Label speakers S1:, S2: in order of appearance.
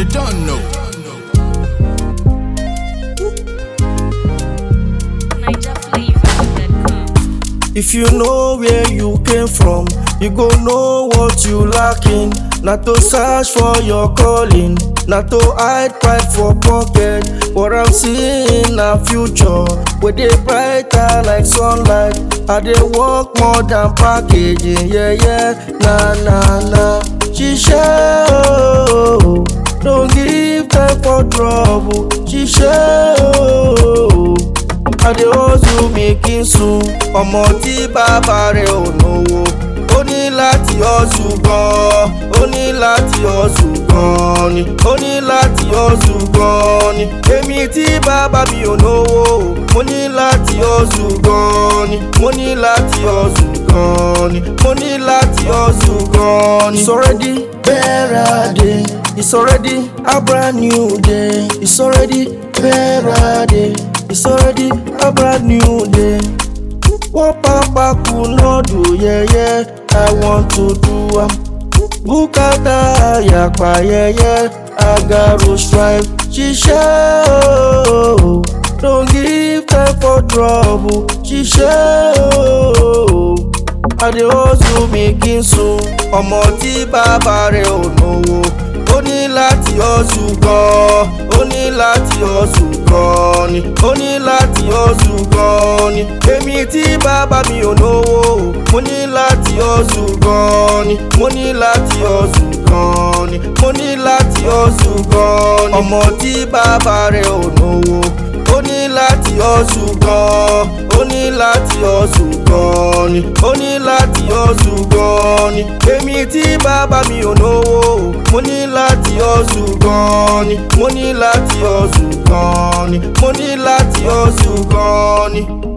S1: They don't know.
S2: NigerFlavor.com.
S3: If you know where you came from, you go know what you lacking. Not to search for your calling, not to hide pride for pocket. What I'm seeing na future, where they brighter like sunlight. I they work more than packaging, yeah yeah, na na na. Shisha, oh, don't give time for trouble. Shisha, oh. I dey hustle making soon ọmọ tí bàbá rẹ̀ ò náwó ó ní láti hustle gan ó ní láti hustle gan ni ó ní láti hustle gan ni èmi tí bàbá mi ò náwó mo ní láti hustle gan ni mo ní láti hustle gan ni mo ní láti hustle gan ni. it's already better day it's already a brand new day it's already better day. It's already a brand new day. Wọ́n pápá kú lọ́dún yẹ́yẹ́, I want to do am. Bùkátà àyàpá yẹ́yẹ́, Agaro strive. Ṣiṣẹ́ ooo, don't give time for trouble. Ṣiṣẹ́ ooo, I dey hustle making soon. Ọmọ tí bàbá rẹ̀ ò náwó ó ní láti hustle gan ó ní láti hustle gan ni ó ní láti hustle gan ni èmi tí bàbá mi ò náwó mo ní láti hustle gan ni mo ní láti hustle gan ni mo ní láti hustle gan ni ọmọ tí bàbá rẹ̀ ò náwó ó ní láti hustle gan ó ní láti hustle gan ni ó ní láti hustle gan ni èmi tí bàbá mi ò náwó mo ní láti hustle gan ni mo ní láti hustle gan ni mo ní láti hustle gan ni.